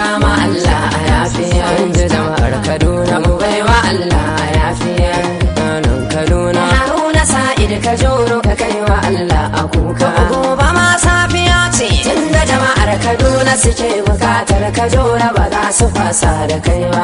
kama Allah a yafiya inda jama'ar Kaduna mu baiwa Allah a yafiya nan Kaduna Haruna Sa'id ka joro ka kaiwa Allah a kuka gobe ma safiya ce tunda jama'ar Kaduna suke bukatar ka jora ba za su fasa da kai ba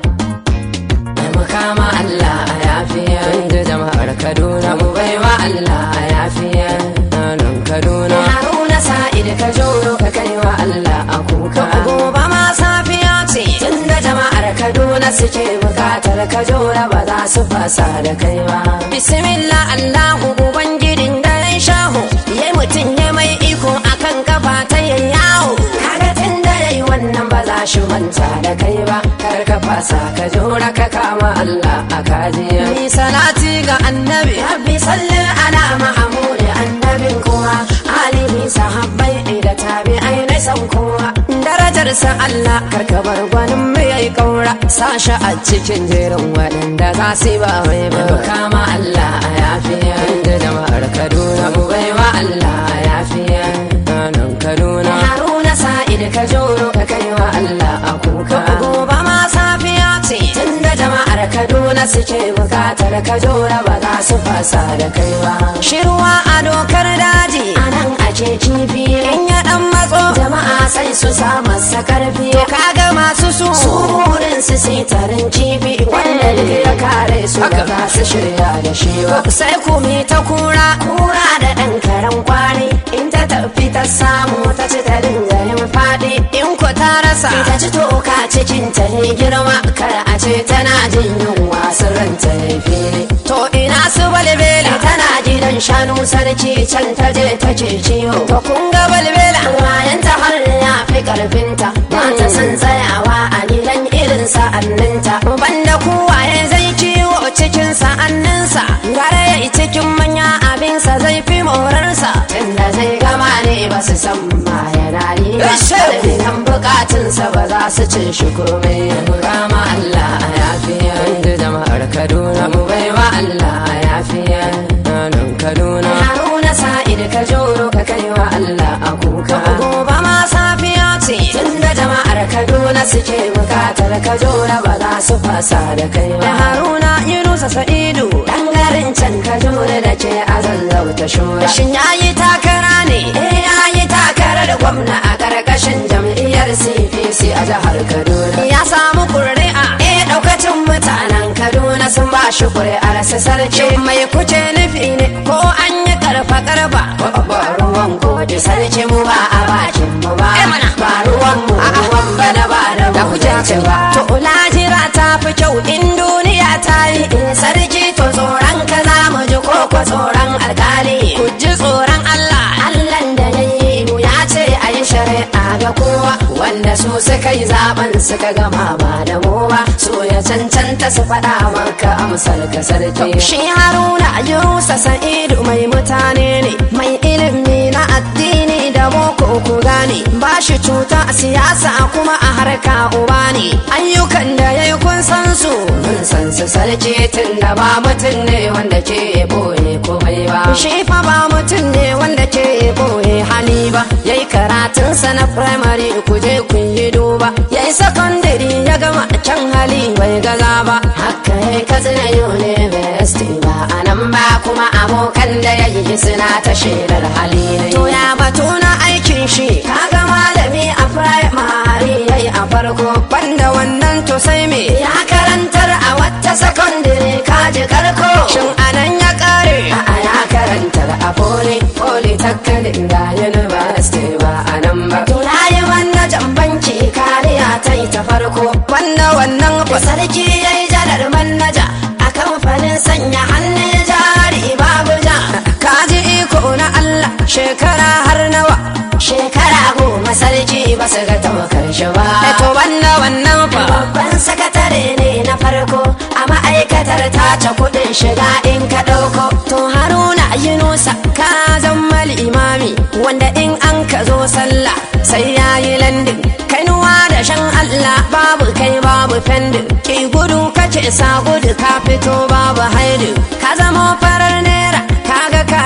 mu kama Allah a yafiya inda jama'ar Kaduna mu baiwa Allah a yafiya nan Kaduna Haruna Sa'id ka joro ka kaiwa Allah a kuka gobe ma safiya ce tunda jama'ar Kaduna suke bukatar ka jora ba za su fasa da kai ba bismillah Allahu ubangijin da ya shaho yayi mutum ya mai iko akan kafa ta yayyawo kaga tun da yayi wannan ba za shi manta da kai ba kar ka fasa ka jora ka kama Allah a kajiya ni salati ga annabi rabbi salli ala mahmud annabin kowa alihi sahabbai da tabi'ai na san kowa darajarsa Allah karka bar gwanin mai yayi kaura sasha a cikin jerin waɗanda za su ba mai ba kama Allah a yafiya da jama'ar Kaduna mu baiwa Allah a yafiya nan Kaduna Haruna Sa'id ka joro ka kaiwa Allah a kuka gobe ma safiya ce tunda jama'ar Kaduna suke bukatar ka jora ba za su fasa da kai ba shirwa a dokar daji anan ake kifi in ya dan matso jama'a sai su sa masa karfi kaga masu su surin su sai tarin kifi wanda duk ya kare su ba za su shirya da shi ba sai ku mi ta kura kura da dan karan kwari in ta tafi ta samu ta ci ta dinga yin fadi in ku ta rasa ita ci toka cikin ta ne girma kar a ce tana jin yunwa sirrin ta ya fili to ina su balbela tana gidan shanu sarki can ta je ta ce ciwo to kun ga balbela wayan ta har ya fi karfinta ba ta san tsayawa a gidan irin sa'anninta banda kowaye zai kiwo cikin sa'anninsa gare ya cikin manya abinsa zai fi morarsa tunda zai gama ne ba su san ma yana ni ba karfinan bukatunsa ba za su cin shi komai mu kama Allah a yafiya inda jama'ar Kaduna mu baiwa Allah a yafiya nan Kaduna Haruna Sa'id ka joro ka kaiwa Allah a kuka gobe ma safiya ce tunda jama'ar Kaduna suke bukatar ka jora ba za su fasa da kai ba Haruna Yunusa Sa'idu dan garin can ka jora da ke azallauta shura shin yayi takara ne eh yayi takara da gwamna a karkashin jam'iyyar CPC a jihar Kaduna ya samu ƙuri'a eh daukacin mutanen Kaduna sun ba shi ƙuri'ar su sarki mai kuce nufi ne ko an yi karfa karfa ba ruwan gode sarki mu ba a bakin mu ba ba ruwan mu ruwan bana ba da mu ce ba to lajira ta fi kyau in duniya ta yi in sarki to tsoron ka za mu ji ko ko tsoron alkali ku ji tsoron Allah Allah da ya yi mu ya ce a yi shari'a ga kowa wanda su suka yi zaben suka gama ba da mu ba su ya cancanta su faɗa maka amsar ka sarki shi haruna yusa sa'idu mai mutane ne mai ilimi na addini da boko ku gane ba shi cuta a siyasa kuma a harka uba ne ayyukan da ya yi kun san su mun san su sarki tun da ba mutum ne wanda ke boye komai ba shi fa ba mutum ne wanda ke boye hali ba yayi karatunsa na primary ku je kun yi duba yayi secondary ya gama can hali bai gaza ba haka yayi katsina university ba a nan ba kuma abokan da ya yi suna ta shaidar hali ne to ya batu na aikin shi kaga malami a primary yayi a farko banda wannan to sai me ya karantar a wata secondary kaji karko shin anan ya kare a ya karantar a poly polytechnic da university ba a nan ba to yayi wannan jan banki kariya ta yi ta farko wanda wannan fa sarki yayi janar manaja a kamfanin sanya hannun jari babu ja kaji iko na Allah shekara har nawa shekara goma sarki ba su ga tamakar shi ba to wanda wannan fa babban sakatare ne na farko a ma'aikatar tace kudin shiga in ka ɗauko to haruna yunusa ka zama imami wanda in an ka zo sallah sai ya yi landin kainuwa da shan Allah babu kai babu fendin ki gudu kace sa gudu ka fito babu haidu ka zama farar nera kaga kayan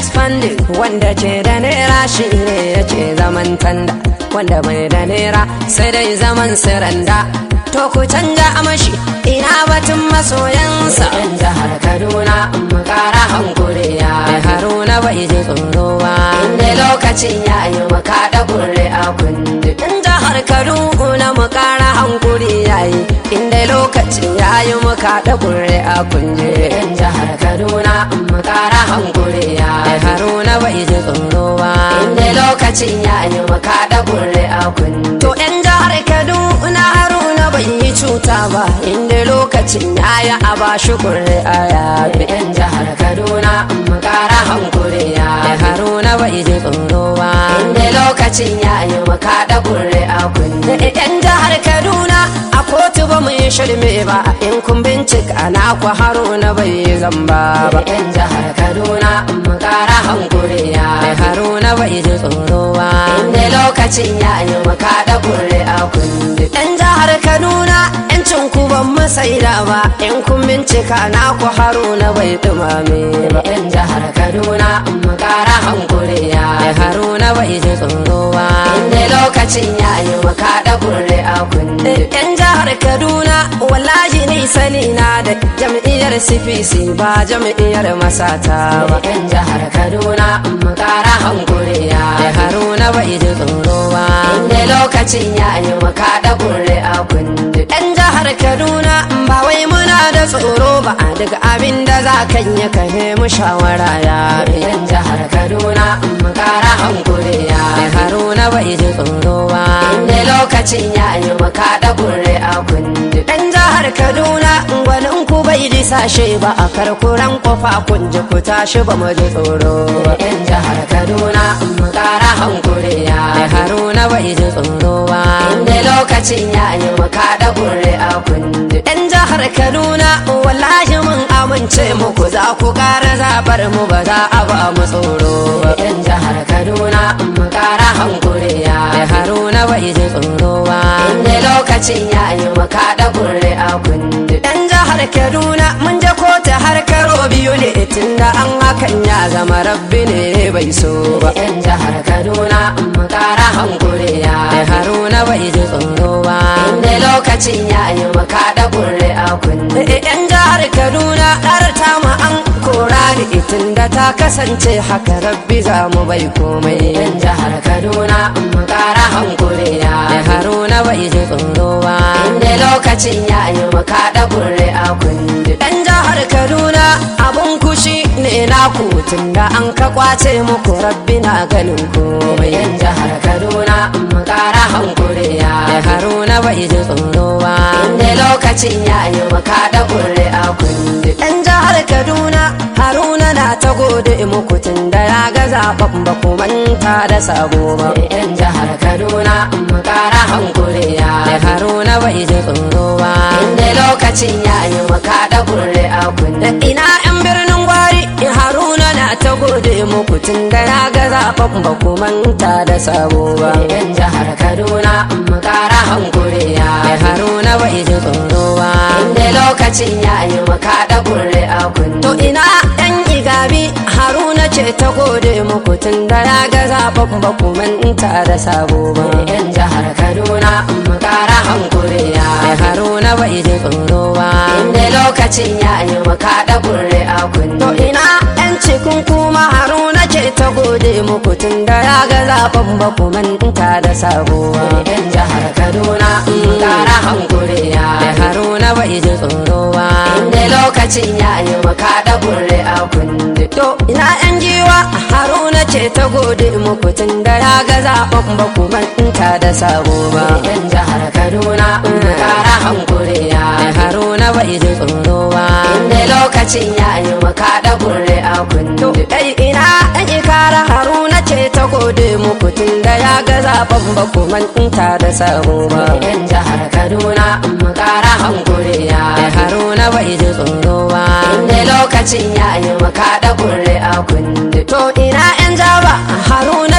expanding wanda ke da naira shi ne yake zaman tanda wanda bai da naira sai dai zaman siranda to ku canja amashi ina batun masoyansa yan jihar kaduna mu kara hankuri ya haruna bai ji tsoro ba inda lokacin ya yi mu kaɗa kurre a kundi in jihar kaduna mu kara hankuri ya yi inda lokacin ya yi mu kaɗa kurre a kundi yan jihar kaduna mu kara hankuri ya haruna bai ji tsoro ba inda lokacin ya yi mu kaɗa kurre a kundi to yan jihar kaduna haruna bai yi cuta ba inda lokacin ya yi a ba shi kurre a yabi yan jihar kaduna mu kara hankuri ya haruna bai ji tsoro ba inda lokacin ya yi mu kaɗa kurre a kundi yan jihar kaduna a kotu ba mu yi shirme ba in kun bincika na ku haruna bai yi zamba ba yan jihar kaduna mu kara hankuri ya haruna bai ji tsoro ba inda lokacin ya yi mu kaɗa kurre a kundi yan jihar kaduna yancin ku ban mu saida ba in kun bincika na ku haruna bai dumame ba yan jihar kaduna mu kara hankuri ya haruna bai ji tsoro ba inda lokacin ya yi mu kaɗa kurre a kundi yan jihar kaduna wallahi ni sani na da jam'iyyar cpc ba jam'iyyar masata ba yan jihar kaduna mu kara hankuri ya haruna bai ji tsoro ba inda lokacin ya yi mu kaɗa kurre a kundi yan jihar kaduna ba wai muna da tsoro ba daga abin da za kan yi ka mu shawara ya yan jihar kaduna mu kara hankuri ya haruna bai ji tsoro ba inda lokacin ya yi mu kaɗa kurre a kundi yan jihar kaduna gwanin ku bai ji sashe ba a karkuran kofa kun ji ku tashi ba mu ji tsoro ba yan jihar kaduna mu kara hankuri ya haruna bai ji tsoro ba inda lokacin ya yi mu kaɗa kurre a kundi yan jihar kaduna wallahi mun amince muku za ku kara zabar mu ba za a ba mu tsoro ba yan jihar kaduna mu kara hankuri ya haruna bai ji tsoro ba inda lokacin ya yi mu kaɗa kurre a kundi yan jihar kaduna mun je kotu har karo biyu ne tunda an hakan ya zama rabbi ne bai so ba yan jihar kaduna mu kara hankuri ya haruna bai ji tsoro ba inda lokacin ya yi mu kaɗa kurre a kundi yan jihar kaduna ƙarta mu an kora ni tunda ta kasance haka rabbi za mu bai komai yan jihar kaduna mu kara hankuri ya haruna bai ji tsoro ba inda lokacin ya yi mu kaɗa kurre a kundi yan jihar kaduna abun kushi ne na kutun da an ka kwace muku rabbi na ganin komai yan jihar kaduna mu kara hankuri ya haruna bai ji tsoro ba inda lokacin ya yi mu kaɗa kurre a kundi yan jihar kaduna haruna na ta gode muku tun da ya ga zaɓen ba ku manta da sabo ba yan jihar kaduna mu kara hankuri ya haruna bai ji tsoro ba inda lokacin ya yi mu kaɗa kurre a kundi ina yan birnin gwari haruna na ta gode muku tun da ya ga zaɓen ba ku manta da sabo ba yan jihar kaduna mu kara hankuri ya haruna bai ji tsoro ba inda lokacin ya yi mu kaɗa kurre a kundi to ina yan igabi haruna ce ta gode muku tun da ya ga zaɓen ba ku manta da sabo ba yan jihar kaduna mu kara hankuri ya haruna bai ji tsoro ba inda lokacin ya yi mu kaɗa kurre a kundi to ina yan cikin kuma haruna ce ta gode muku tun da ya ga zaɓen ba ku manta da sabo ba yan jihar kaduna mu kara hankuri ya haruna bai ji tsoro ba inda lokacin ya yi mu kaɗa kurre a kundi to ina yan giwa haruna ce ta gode muku tun da ya ga zaɓen ba ku manta da sabo ba yan jihar kaduna mu kara hankuri ya haruna bai ji tsoro ba inda lokacin ya yi mu kaɗa kurre a kundi dai ina yan ikara haruna ce ta gode muku tun da ya ga zaɓen ba ku manta da sabo ba yan jihar kaduna mu kara hankuri ya haruna bai ji tsoro ba inda lokacin ya yi mu kaɗa kurre a kundi to ina yan jaba haruna ce ta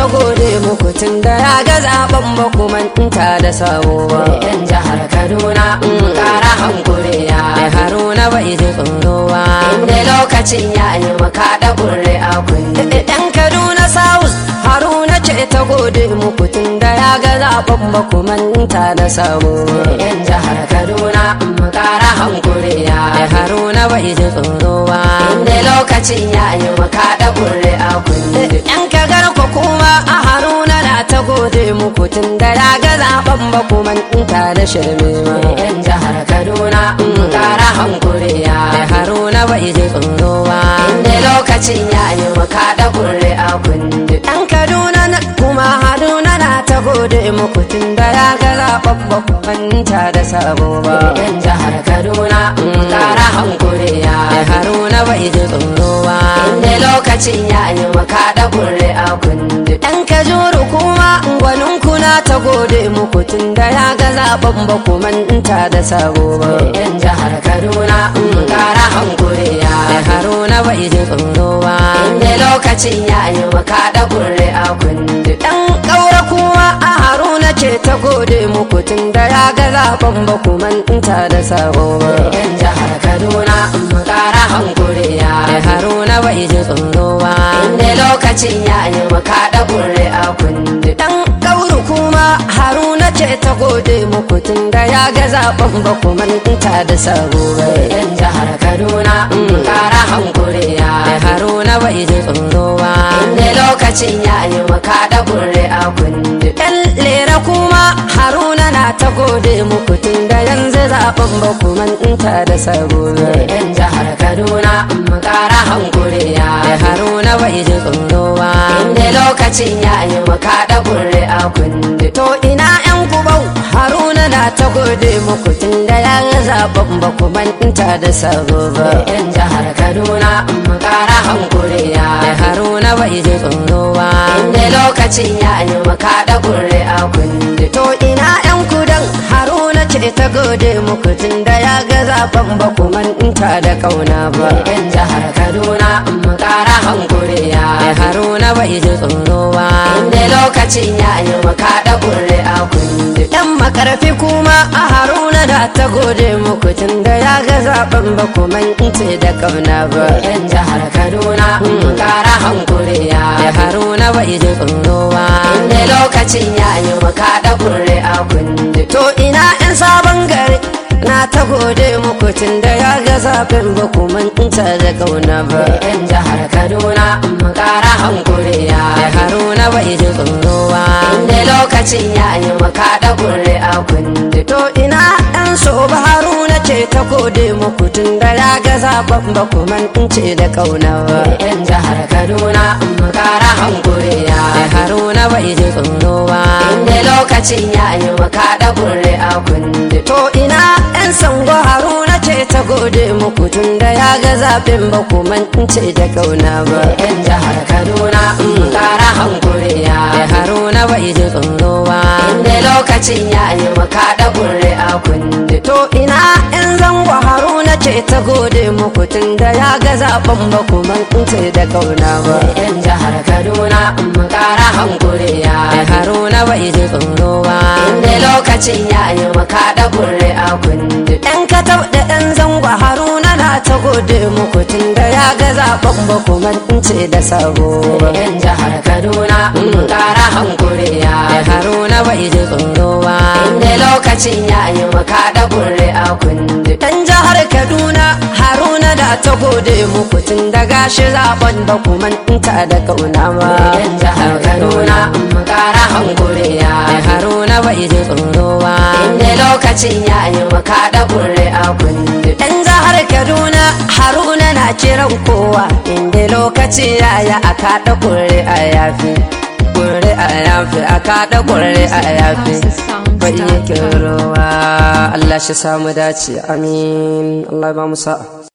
gode muku tun da ya ga zaben ba ku manta da sabo ba yan jihar kaduna in kara hankuri ya haruna bai ji tsoro ba inda lokacin ya yi maka da kurre a kunne yan kaduna south haruna ce ta gode muku tun da ya ga zaben ba ku manta da sabo yan jihar kaduna in kara hankuri ya haruna bai ji tsoro ba inda lokacin ya yi maka da kurre a kunne yan kagar ku kuma a haruna na ta gode muku tun da ya ga zaben ba ku manta da shirme ba yan jihar kaduna in kara hankuri ya haruna bai ji tsoro ba inda lokacin ya yi maka da kurre a kunne yan kaduna na kuma haruna na ta gode muku tun da ya ga zaben ba ku manta da sabo ba yan jihar kaduna in kara hankuri ya haruna bai ji tsoro ba inda lokacin ya yi maka da kurre a kunne dan kajuru kuma gwanin kuna ta gode muku tun da ya ga zaben ba ku manta da sabo ba yan jihar kaduna in kara hankuri ya haruna bai ji tsoro ba inda lokacin ya yi maka da kurre a kunne dan kaura kuma a haruna ce ta gode muku tun da ya ga zaben ba ku manta da sabo ba yan jihar kaduna in kara hankuri ya haruna bai ji tsoro ba inda lokacin ya yi maka da kurre a kunne dan kauru kuma haruna ce ta gode muku tun da ya ga zaben ba ku manta da sabo ba yan jihar kaduna in kara hankuri ya haruna bai ji tsoro ba inda lokacin ya yi maka da kurre a kunne yan lera kuma haruna na ta gode muku tun da yanzu zaben ba ku manta da sabo ba yan jihar kaduna in kara hankuri ya haruna bai ji tsoro ba inda lokacin ya yi maka da kurre a kunne to ina yan kubau haruna na ta gode muku tun da ya zaben ba ku manta da sabo ba yan jihar kaduna in kara hankuri ya haruna bai ji tsoro ba inda lokacin ya yi maka da kurre a kunne to ina yan kudan haruna ce ta gode muku tun da ya ga zaben ba ku manta da kauna ba yan jihar kaduna in kara hankuri ya haruna bai ji tsoro ba inda lokacin ya yi maka da kurre a kunne dan makarfi kuma a haruna da ta gode muku tun da ya ga zaben ba ku manta da kauna ba yan jihar kaduna in kara hankuri ya haruna bai ji tsoro ba inda lokacin ya yi maka da kurre a kunne to ina yan sabon gari na ta gode muku tun da ya ga zaben ba ku manta da kauna ba yan jihar kaduna in kara hankuri ya haruna bai ji tsoro ba inda lokacin ya yi maka da kurre a kunne to ina yan so ba haruna ce ta gode muku tun da ya ga zaben ba ku manta da kauna ba yan jihar kaduna in kara hankuri ya haruna bai ji tsoro ba inda lokacin ya yi maka da kurre a kunne to ina yan sango haruna ce ta gode muku tun da ya ga zaben ba ku mance da kauna ba yan jihar kaduna in kara hankuri ya haruna bai ji tsoro ba inda lokacin ya yi maka da kurre a kunne to ina yan zango haruna ce ta gode muku tun da ya ga zaben ba ku mance da kauna ba yan jihar kaduna in kara hankuri ya haruna bai ji tsoro ba inda lokacin ya yi maka da kurre a kunne yan katab da yan zango haruna na ta gode muku tun da ya ga zaben ba ku mance da sabo ba yan jihar kaduna in kara hankuri ya haruna bai ji tsoro ba inda lokacin ya yi maka da kurre a kunne dan jihar kaduna haruna da ta gode muku tun da gashi zaben ba ku manta da kauna ba yan jihar kaduna in kara hankuri ya haruna bai ji tsoro ba inda lokacin ya yi maka da kurre a kunne dan jihar kaduna haruna na kiran kowa inda lokaci ya yi aka da kurre a yafi kurre a yafi aka da kurre a yafi bai yake ruwa Allah shi samu dace amin Allah ba mu sa'a